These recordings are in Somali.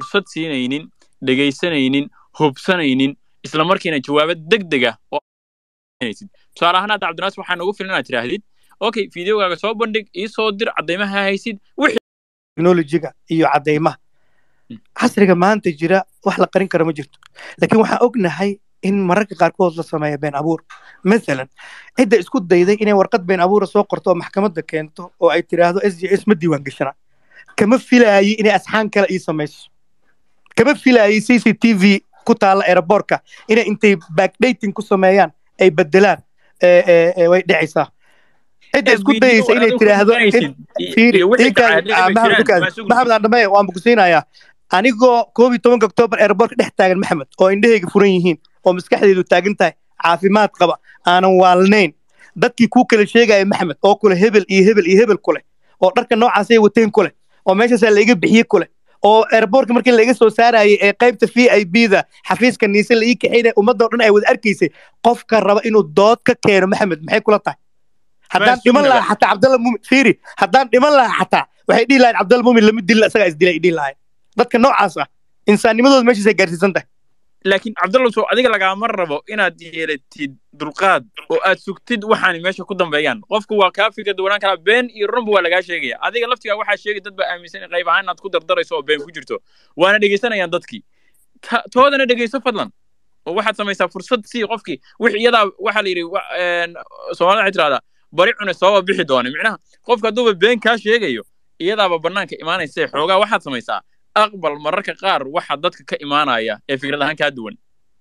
fursad siinaynin dhegaysanaynin hubsanaynin isla markiina jawaabo degdeg ah oo haysid tusaale ahaan hadda cabdinaas waxaa nagu filan inaad tidhaahdid okay fideogaaga soo bandhig ii soo dir caddaymaha haysid wixii technologiga iyo caddaymaha Mm. casriga maanta jira wax la qarin karo ma jirto laakiin waxaan ognahay in mararka qaarkood la sameeya been abuur mathalan cidda isku dayday inay warqad been abuura soo qorto oo maxkamadda keento oo ay tiraahdo s j s ma diiwaan gashana kama filaayay inay asxaan kale ii samayso kama filaayay c c t v ku taalla aeroboortka inay intay backdating ku sameeyaan ay bedelaan ee, ee, ee, way dhicaysaa cidda isku dayaysa inay tiraahdo fiiri iinkaan maxamed dukaas maxamed aan dhameeya waan bukusiinayaa anigoo koob iyo tobanka oktoobar aeroboortka dhex taagan maxamed oo indhahayga furan yihiin oo maskaxdeedu taagan tahay caafimaad qaba aanan waalnayn dadkii kuu kala sheegaya maxamed oo kule hebel iyo hebel iyo hebel kule oo dharka noocaasay wateen kule oo meeshaasaa laiga bixiyey kule oo aeroboortka markii laiga soo saarayay ee qaybta v i b da xafiiska niise la ii kaxaynaya ummadoo dhan ay wada arkaysay qofka raba inuu dood ka keeno maxamed maxay kula tahay haddaan dhiman sugnaba. lahaa xataa cabdalla mumin fiiri haddaan dhiman lahaa xataa waxay dhihi lahayn cabdalla mumin lama dilin isagaa isdilay ay dhihi lahayn dadka noocaas ah insaannimadooda meeshaasay gaarsiisan tahay laakiin cabdalla soo adiga lagaama rabo inaad yeelatid dulqaad oo aad sugtid waxaani meesha ku dambeeyaan qofku waa kaa fikir duwanaan karaa been iyo runba waa lagaa sheegaya adiga laftigaa waxaa sheegay dad baa aaminsan in qayb ahaan inaad ku dardarayso oo been ku jirto waana dhegaysanayaan dadkii Ta- toodana dhegayso fadlan oo waxaad samaysaa fursad sii qofkii wix iyadaa waxaa la yidhi wa- een, soomaalida waxay tirahdaa bari cune sooba bixi doona micnaha qofka hadduuba been kaa sheegayo iyadaaba bannaanka imaanaysa xoogaa waxaad samaysaa aqbal mararka qaar waxa dadka ka imaanaya ee fikrad ahaan kaa duwan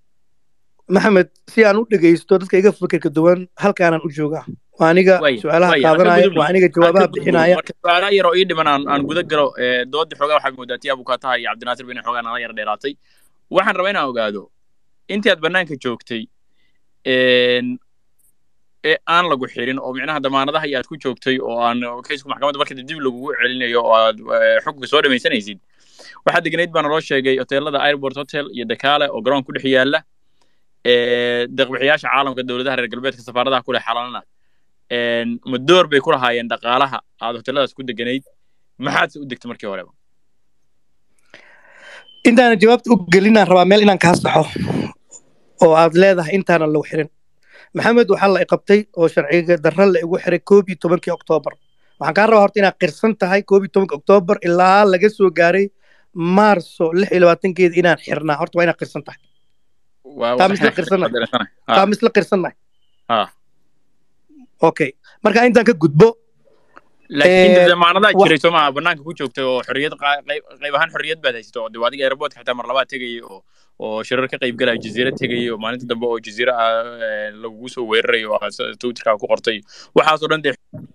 maxamed si aan u dhegaysto dadka iga fikirka duwan halkaanaan u joogaa waa aniga Way, su-aalaha way, qaadanaya aan ka waa aniga jawaabaha bixinaya marka su-aalaha yaroo ii dhiman aan aan guda galo ee, doodii xoogaa waxaa moodaa tii abukaataha iyo cabdinaasir bin xoogaa nala yar dheeraatay waxaan rabaa inaan ogaado intii aad bannaanka joogtay een, ee aan lagu xirin oo micnaha damaanadaha iyo aad ku joogtay oo aan kaysku maxkamadda marka dib lagugu celinayo oo aad eh, xukunka soo dhamaysanaysid waxaa deganayd baa naloo sheegay hoteelada airport hotel iyo dakaale oo garoon ku dhex yaala ee, deeqbixiyaasha caalamka dowladaha reer galbeedka safaaradaha ku leh xalalana een, ma door bay ku lahaayeen dhaqaalaha aad hoteeladaas ku deganayd maxaadse u degtay markii horeba intaana jawaabta u gelinaan rabaa meel inaan kaa saxo oo aad leedahay intaanan lagu xirin maxamed waxaa la iqabtay oo sharciga darra la igu xiray koob iyo tobankii oktoobar waxaan kaa rabaa horta inaad qirsan tahay koob iyo tobanka oktoobar ilaa laga soo gaaray maarso lix iyo labaatankeeda inaan xirnaa horta waa inaad qirsan tahay waa Taa misla qirsana. qirsana taa misla qirsannahay Ah. okay marka intaan ka gudbo laakiin Ee, damaanadaa wax- jiray soo maaha bannaanka ku joogtay oo xorriyad qaa- qayb qayb ahaan xorriyad baad haysato oo dee adiga airportka xitaa mar labaad tegayay oo oo shirar ka qayb galaya jaziira tegayay oo maalinta dambe oo jaziira ah ee, lagugu soo weerarayo oo aad twitterka ku qortay waxaasoo dhan dee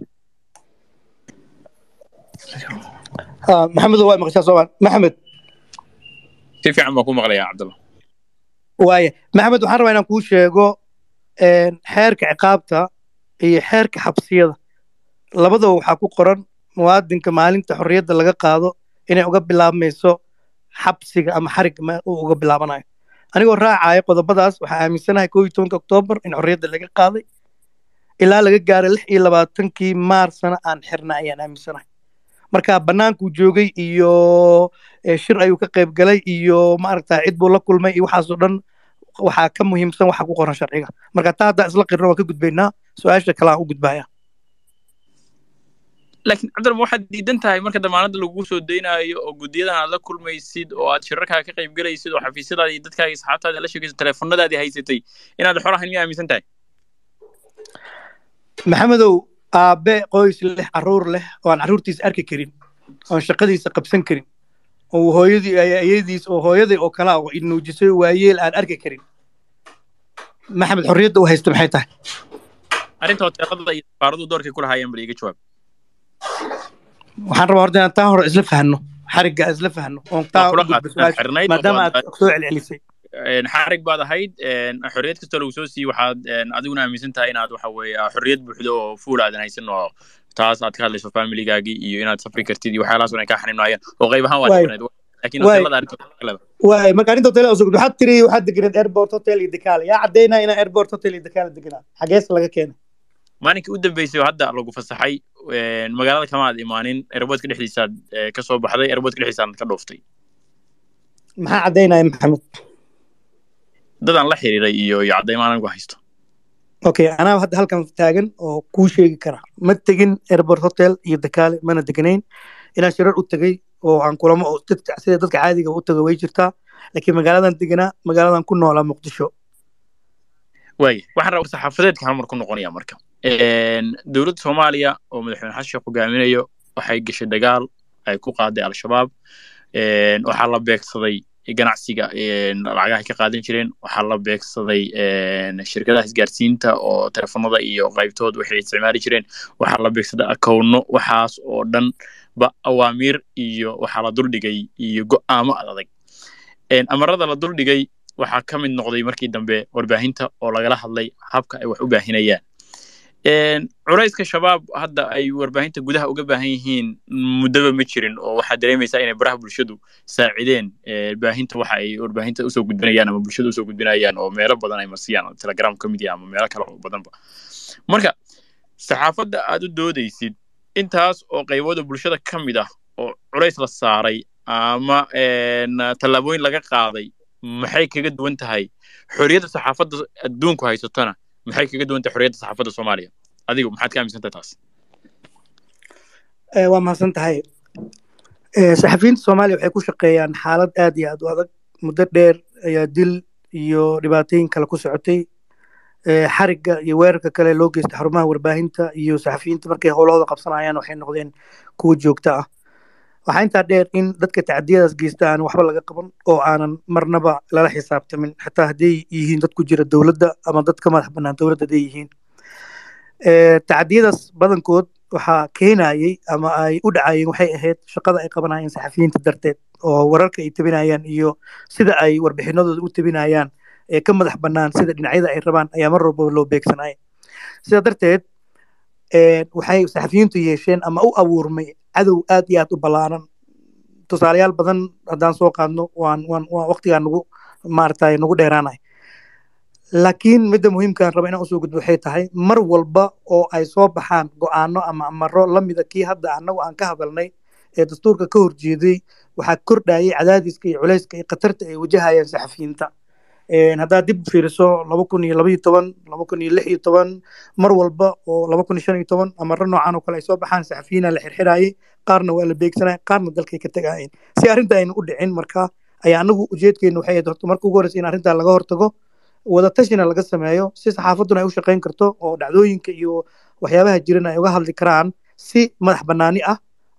Ah, maxamed waa maqashaa soomaan maxamed si fiican baan ku maqlayaa cabdalla waaya maxamed waxaan rabaa inaan kuu sheego een, xeerka ciqaabta iyo xeerka xabsiyada labadaba waxaa ku qoran muwaadinka maalinta xorriyadda laga qaado inay uga bilaabmayso xabsiga ama xarig ma- uu uga bilaabanayo anigoo raacaya qodobadaas waxaa aaminsanahay koob iyo tobanka oktoobar in xorriyadda laga qaaday ilaa laga gaaray lix iyo labaatankii maarsana aan xirna ayaan aaminsanahay marka bannaankuu joogay iyo eh, shir ayuu ka qayb galay iyo maaragta cid buu la kulmay iyo waxaasoo dhan waxaa ka muhiimsan waxa ku qoran sharciga marka taa haddaa isla qirno waan ka gudbaynaa su-aasha kale aan u gudbaya laakiin cabdalla ma waxaad diidan tahay marka damaanadda lagugu soo daynayo oo guddiyadan aad la kulmaysid oo aad shirarkaa ka qayb galaysid oo xafiisyadaada iyo dadkaaga asxaabtaada la sheegaysid teleefonadaadii haysatay inaad xor ahayn miyaa aaminsan tahay maxamedow aabe qoys leh caruur leh oo aan carruurtiisa arki karin oon shaqadiisa qabsan karin oo hooyadii ayadiis oo hooyaday oo kale ah oo inuujisay waayeel aan arki karin maxamed xorriyadda u haysta maxay tahay arrinta hoteelada iyo safaaradu doorkay ku lahaayeen bal iiga jawaab waxaan rabaa horta inaan taa hore isla fahno xarigga isla fahno oon taa Waa kula u gudbo qaadsan su-aasha, xirnayd oo maadaama baad- aad soo celcelisay een, xarig baad ahayd een, xorriyad kastoo lagu soo siiyey waxaad een, adiguna aaminsan tahay inaad waxa weeye ah, xorriyad buuxdo oo fuul aadan haysan oo taas aad ka hadlayso familigaagii iyo inaad safri kartid iyo waxyaalahaas oo dhan ay kaa xaniimnaayeen oo qayb ahaan waad Waay. xirnayd laakiin Waay. hoteelada arrinta kale waay marka arrinta hotel usugud waxaad tiri waxaad deganeed airport hotel iyo dekaale yaa caddaynaya inaa airport hotel iyo dekaale deganaa xagees laga keenay maalinkii u dambeysay oo hadda lagu fasaxay een, magaalada kama aad imaanin airportka dhexdiisaad ee, ka soo baxday airportka dhexdiisaad ka dhooftay maxaa caddaynaya maxamed dadaan la xiriiray iyo iyo caddaymo anigu haysto okay anaa hadda halkan taagan oo kuu sheegi kara ma tegin airport hotel iyo dakaale mana deganayn inaan shirar u tegey oo aan kulamo oo dadka sida dadka caadiga u tago way jirtaa laakiin magaaladan deganaa magaaladan ku noolaa muqdisho waaya waxaan rabaa saxaafadeedka hal mar ku noqonaya marka dowladda soomaaliya oo madaxweyne xasan sheekh hogaaminayo waxay gashay dagaal ay ku qaaday al-shabaab waxaa la beegsaday ganacsiga lacagaha ka qaadan jireen waxaa la beegsaday shirkadaha isgaarsiinta oo telefonada iyo qaybtood waxay isticmaali jireen waxaa la beegsaday akowno waxaas oo dhan ba awaamiir iyo waxaa la duldhigay iyo go'aamo adag amarada la duldhigay waxaa ka mid noqday markii dambe warbaahinta oo lagala hadlay habka ay wax u baahinayaan culayska shabaab hadda ay warbaahinta gudaha uga baahan yihiin muddaba ma jirin oo waxaa dareemaysaa inay baraha bulshadu saacideen baahinta waxa ay warbaahinta usoo gudbinayaan ama bulshada usoo gudbinayaan oo meelo badan ay marsiyaan telegram ka mid yaha ama meelo kale oo badanba marka saxaafadda aad u doodaysid intaas oo qaybooda bulshada ka mid ah oo culays la saaray ama tallaabooyin laga qaaday maxay kaga duwan tahay xorriyadda saxaafadda adduunku haysatana maxay kaga duwan tahay xorriyadda saxaafadda soomaaliya adigu maxaad ka aaminsan tahay taas waa mahadsan tahay saxafiyiinta soomaaliya waxay ku shaqeeyaan xaalad aad iyo aad u adag muddo dheer ayaa dil iyo dhibaatooyin kale ku socotay xarigga iyo weerarka kale loo geystay xarumaha warbaahinta iyo saxafiyiinta markay howlahooda qabsanayaan waxay noqdeen kuwo joogto ah waxaa intaa dheer in dadka tacdiyadaas geysta aan waxba laga qaban oo aanan marnaba lala xisaabtamin xataa hadday yihiin dad ku jira dowladda ama dad ka madax bannaan dowladda hadday yihiin tacdiyadaas badankood waxaa keenayey ama ay u dhacayeen waxay ahayd shaqada ay qabanayeen saxafiyiinta darteed oo wararka ay tabinayaan iyo sida ay warbixinadooda u tabinayaan ee ka madax bannaan sida dhinacyada ay rabaan ayaa mar walbaba loo beegsanaya sidaa darteed waxay saxafiyiintu yeesheen ama u abuurmay cadow aad iyo aad u ballaaran tusaalayaal badan haddaan soo qaadno waan waan waan waqtigaa nagu maaragtay nagu dheeraanay laakiin midda muhiimkaan raba inaan usoo gudbo waxay tahay mar walba oo ay soo baxaan go'aano ama amaro la mida kii hadda annagu aan ka hadalnay ee dastuurka ka horjeeday waxaa kordhayay cadaadiska iyo culayska iyo khatarta ay wajahayaan saxafiyiinta haddaad dib fiiriso laba kun iyo labaiyo toban laba kun iyo lix iyo toban mar walba oo laba kun iyo shan iyo toban amaro noocan oo kale ay soo baxaan saxafiyiina la xirxirayay qaarna waa la beegsanaya qaarna dalkay ka tegayeen si arrinta aynu u dhicin marka ayaa anagu ujeedkeenu waxay ahayd horta marka ugu horreysa in arrintaa laga hortago wadatashina laga sameeyo si saxaafadduna ay u shaqayn karto oo dhacdooyinka iyo waxyaabaha jiran ay uga hadli karaan si madax bannaani ah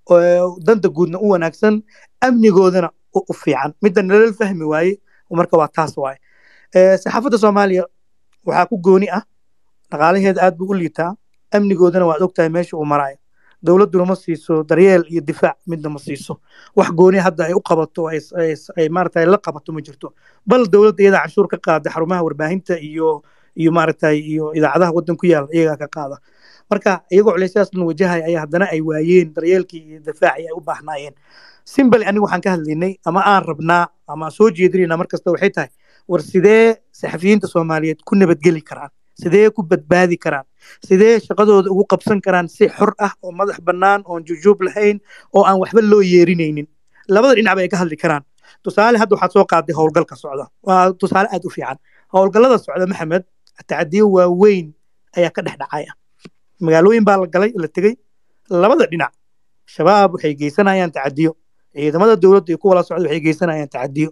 oo danta guudna u wanaagsan amnigoodana u fiican midda nalal fahmi waaye marka waa taas waaye saxaafadda soomaaliya waxaa ku gooni ah dhaqaalaheeda aad buu u liitaa amnigoodana waad ogtahay meesha uu maraayo dowladduna ma siiso daryeel iyo difaac midna ma siiso wax gooni hadda ay u qabato ay maaragtay la qabato ma jirto bal dowladda iyadaa canshuur ka qaada xarumaha warbaahinta iyo iyo maaragtay iyo idaacadaha waddan ku yaala iyagaa ka qaada marka iyagoo culaysyadaas dhan wajahaya ayaa haddana ay waayeen daryeelkii iyo difaacii ay u baahnaayeen simbali anigu waxaan ka hadlaynay ama aan rabnaa ama soo jeedinayna mar kasta waxay tahay war sidee saxafiyiinta soomaaliyeed ku nabadgeli karaan sidee ku badbaadi karaan sidee shaqadooda ugu qabsan karaan si xor ah oo madax bannaan oon jujuub lahayn oo aan waxba loo yeerinaynin labada dhinacba ay ka hadli karaan tusaale hadda waxaad soo qaaday howlgalka socda waa tusaale aad u fiican howlgallada socda maxamed tacdiyo waaweyn ayaa ka dhex dhacaya magaalooyin baa la galay la tegey labada dhinac shabaab waxay geysanayaan tacadiyo ciidamada dowladda iyo kuwa la socda waxay geysanayaan tacadiyo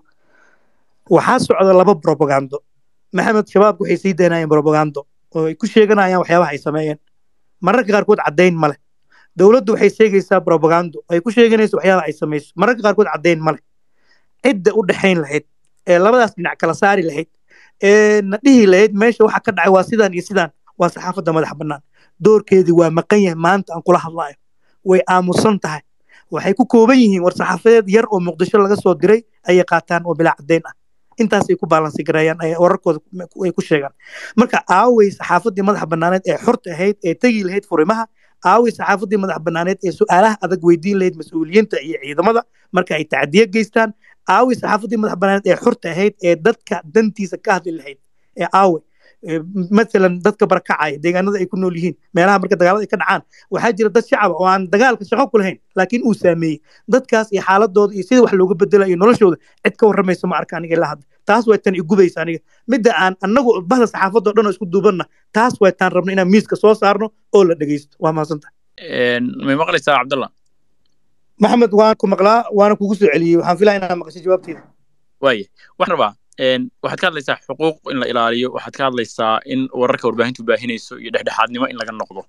waxaa socda laba brobagando maxamed shabaabku waxay sii daynayeen brobagando oo ay ku sheeganayaan waxyaabaha ay sameeyeen mararka qaarkood caddayn ma leh dowladdu waxay sheegaysaa brobagando ay ku sheeganayso waxyaabaha ay samayso mararka qaarkood caddayn ma leh cidda u dhexayn lahayd ee labadaas dhinac kala saari lahayd ee na dhihi lahayd meesha waxa ka dhacay waa sidaan iyo sidaan waa saxaafadda madax bannaan doorkeedii waa maqan yahay maanta aan kula hadlayo way aamusan tahay waxay ku kooban yihiin war saxaafadeed yar oo muqdisho laga soo diray ayay qaataan oo bilaa caddayn ah intaasay ku baalansi gareeyaan wararkooda ay ku sheegaan marka aaway saxaafaddii madax bannaaneed ee xorta ahayd ee tegi lahayd furimaha aaway saxaafaddii madax bannaaneed ee su'aalaha adag weydiin lahayd mas-uuliyiinta iyo ciidamada marka ay tacdiye geystaan aaway saxaafaddii madax bannaaneed ee xorta ahayd ee dadka dantiisa ka hadli lahayd ee aaway matalan dadka barakacaya deegaanada ay ku nool yihiin meelaha marka dagaalada ay ka dhacaan waxaa jira dad shacaba oo aan dagaalka shaqo ku lahayn laakiin uu saameeyey dadkaas iyo xaaladooda iyo sida wax looga bedela iyo noloshooda cid ka warramaysa ma arka aniga ilaa hadda taas way tan igubaysa aniga midda aan anagu bahda saxaafadda o dhan oo isku duubanna taas way taan rabno inaan miiska soo saarno oo la dhegeysto waa mahadsanta may maqlaysaa cabdallah maxamed waan ku maqlaa waana kugu soo celiyey waxaan filaa inaan maqashay jawaabteeda waaya waxaan rabaa waxaad ka hadlaysaa xuquuq in la ilaaliyo waxaad ka hadlaysaa in wararka warbaahintu baahinayso iyo dhexdhexaadnimo in laga noqdo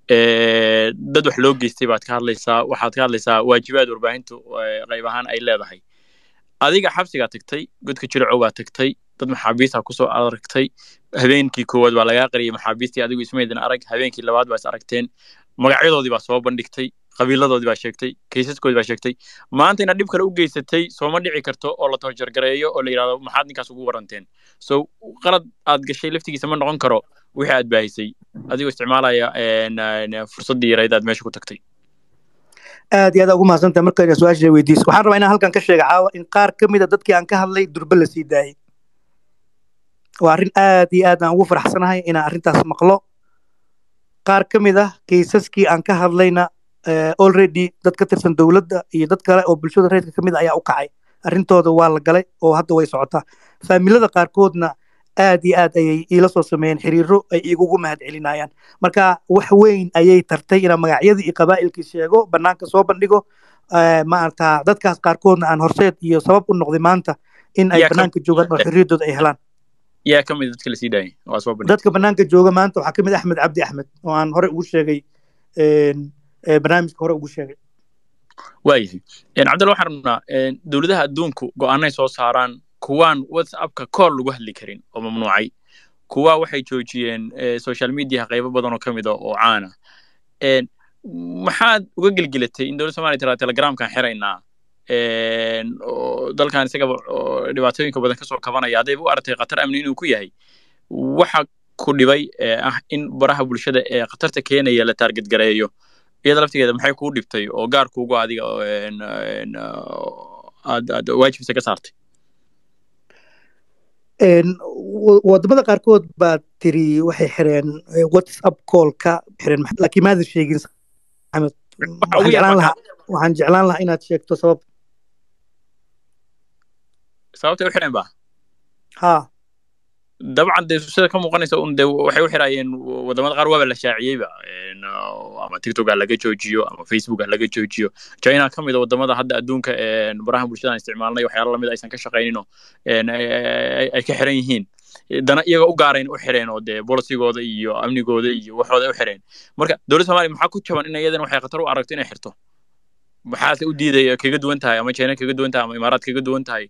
dad wax loo geystay baad ka hadlaysaa waxaad ka hadlaysaa waajibaad warbaahintu qayb ahaan ay leedahay adiga xabsigaa tagtay godka jiracow baa tagtay dad maxaabiista kusoo aragtay habeenkii koowaad baa lagaa qariyay maxaabiistii adigu ismaydin arag habeenkii labaad baa is aragteen magacyadoodii baa soo bandhigtay qabiiladoodii baa sheegtay kaysaskoodii baa sheegtay maanta inaad dhib kale u geysatay sooma dhici karto oo la toorjargareeyo oo la yidhahdo maxaad ninkaas ugu waranteen so qalad aad gashay laftigiisa ma noqon karo wixii aad baahisay adigoo isticmaalaya fursaddii yarayd aad meesha ku tagtay aad iyo aad ugu mahadsantahay marka ina su-aasha weydiiso waxaan rabaa inaan halkan ka sheega caawa in qaar ka mid a dadkii aan ka hadlay durbe la sii daayey waa arrin aad iyo aad aan ugu faraxsanahay inaan arrintaas maqlo qaar ka mid ah kaysaskii aan ka hadlayna already dad ka tirsan dowladda iyo dad kale oo bulshada reerka ka mid ayaa u kacay arrintooda waa la galay oo hadda way socotaa faamilada qaarkoodna aad iyo aad ayay iila soo sameeyeen xiriiro ay igugu mahad celinayaan marka wax weyn ayay tartay inaan magacyadii iyo qabaa'ilkii sheego bannaanka soo bandhigo maarata dadkaas qaarkoodna aan horseed iyo sabab u noqday maanta in ay bannaanka joogaan oo xorriyaddooda ay helaan yaa ka mid dadka lasii daayay waa soo bandhig dadka bannaanka jooga maanta waxaa ka mid axmed cabdi axmed oo aan hore ugu sheegay barnaamijka hore ugu sheegay waayahay cabdalla waxaan rabnaa dowladaha adduunku go'aanay soo saaraan kuwaan whatsappka kool lagu hadli karin oo mamnuucay kuwa waxay joojiyeen social mediaha qaybo badan oo ka mid a oo caana maxaad uga gelgelatay in dowladda somalia tiraa telegramkan xiraynaa oo dalkan isagaba dhibaatooyinka badan kasoo kabanaya haddayba u aragtay khatar amni inuu ku yahay waxa ku dhibay ah in baraha bulshada ee khatarta keenaya la taargetgareeyo iyada laftigeeda maxay kuu dhibtay oo gaar kuugu adiga aad aad waajibisa ka saartay wadamada qaarkood baa tiri waxay xireen whatsapp callka xireen laakiin maadan sheegin axmed waxaan jeclaan lahaa waxaan jeclaan lahaa inaad sheegto sabab sababtay u xireen ba ha dabcan dee sida ka muuqanaysa un de waxay u xiraayeen wadamada qaar waaba la shaaciyeyba ama tiktok ha laga joojiyo ama facebook ha laga joojiyo china ka mid a wadamada hadda adduunka baraha bulshada aan isticmaalnay waxyaala lamid aysan ka shaqaynino ay ka xiran yihiin dana iyaga u gaarayn u xireen oo dee bolisigooda iyo amnigooda iyo waxooda u xireen marka dowladda somalia maxaa ku jaban in iyadan waxay khatar u aragto inay xirto maxaase u diidaya kaga duwan tahay ama china kaga duwan tahay ama imaaraad kaga duwan tahay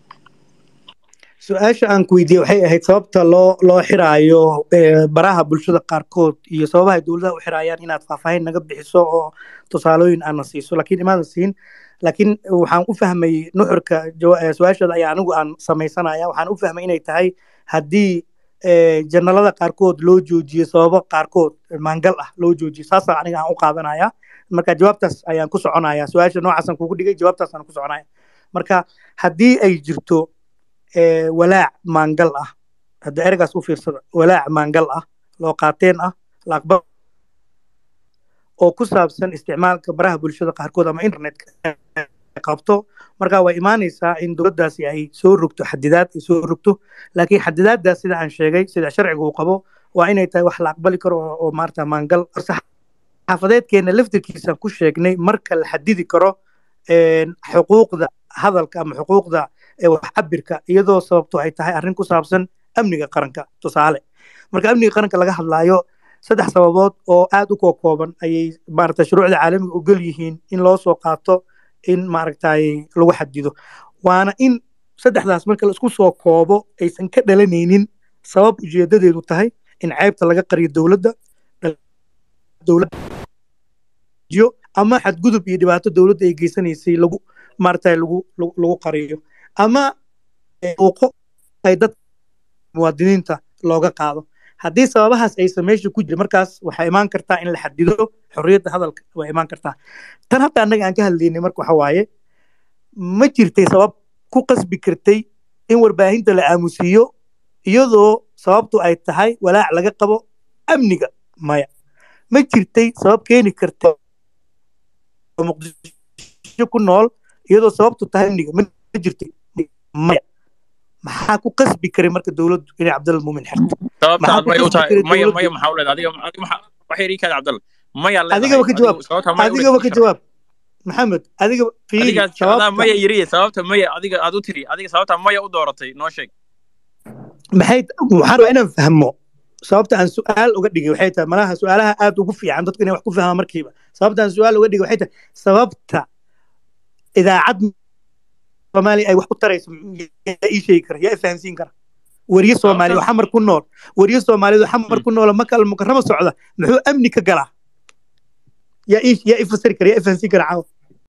su-aasha aan ku weydiiyey waxay ahayd sababta loo loo xiraayo baraha bulshada qaarkood iyo sababaha dowladaha u xiraayaan inaad faahfaahin naga bixiso oo tusaalooyin aana siiso laakiin imaadan siin laakiin waxaan u fahmay nuxurka su-aashaada ayaa anigu aan samaysanaya waxaan u fahmay inay tahay haddii janalada qaarkood loo joojiyo sababo qaarkood maangal ah loo joojiyo saasa aniga aan u qaadanaya marka jawaabtaas ayaan ku soconaya su-aasha noocaasaan kugu dhigay jawaabtaasaan ku soconaya marka haddii ay jirto walaac maangal ah hadda ereygaas u fiirsada walaac maangal ah loo qaateen ah la aqbal oo ku saabsan isticmaalka baraha bulshada qaarkood ama internetka qabto marka way imaanaysaa in dowladdaasi ay soo rogto xadidaad ay soo rogto laakiin xadidaaddaas sida aan sheegay sida sharciga uu qabo waa inay tahay wax la aqbali karo oo maarata maangal xaafadeedkeena laftirkiisa ku sheegnay marka la xadidi karo xuquuqda hadalka ama xuquuqda wax cabirka iyadoo sababto ay tahay arrin ku saabsan amniga qaranka tusaale marka amniga qaranka laga hadlaayo saddex sababood oo aad u kookooban ayay maarata shuruucda caalamiga ogol yihiin in loo soo qaato in maaragtay lagu xadido waana in saddexdaas marka la isku soo koobo aysan ka dhalanaynin sabab ujeedadeedu tahay in ceybta laga qariyo dowladda dowladda ama xadgudub iyo dhibaato dowladda ay geysanaysay lagu maaragtay lagu lagu qariyo ama uuqo ay dad muwaadiniinta looga qaado haddii sababahaas aysan meesha ku jirin markaas waxaa imaan kartaa in la xadido xorriyadda hadalka waa imaan kartaa tan hadda annaga aan ka hadlaynay marka waxa waaye ma jirtay sabab ku qasbi kartay in warbaahinta la aamusiiyo iyadoo sababtu ay tahay walaac laga qabo amniga maya ma jirtay sabab keeni karta oo muqdisho ku nool iyadoo sababtu tahay amniga ma jirtay maya maxaa ku qasbi karay marka dowladdu inay cabdalla muumin xirto sababta aad maxaa ku maya u qasbi tahay karay maya dowladdu maya maxaa u leedahay adiga adiga maxaa wax yar ii kaada cabdalla maya leedahay adigaba ka jawaab adigu sababta maya u adigaba ka leedahay jawaab maxamed adiga fiiri adigaas adaa sababta maya yiriye sababta maya adiga aad u tiri adiga sababta maya u dooratay noo sheeg maxay waxaan rabaa inaan fahmo sababta aan su-aal uga dhigay waxay tahay malaha su-aalaha aad ugu fiican dadka inay wax ku fahmaan markiiba sababta aan su-aal uga dhigay waxay tahay sababta idaacad soomaaliya ay wax ku tarayso yaa ii sheegi kara yaa i fahamsiin kara weriye soomaaliya oo xamar ku nool weriye soomaaliyeed oo xamar ku nool oo maka almukarama socda muxuu amni ka galaa yaa ii yaa i fasiri kara yaa i fahamsiin kara caawa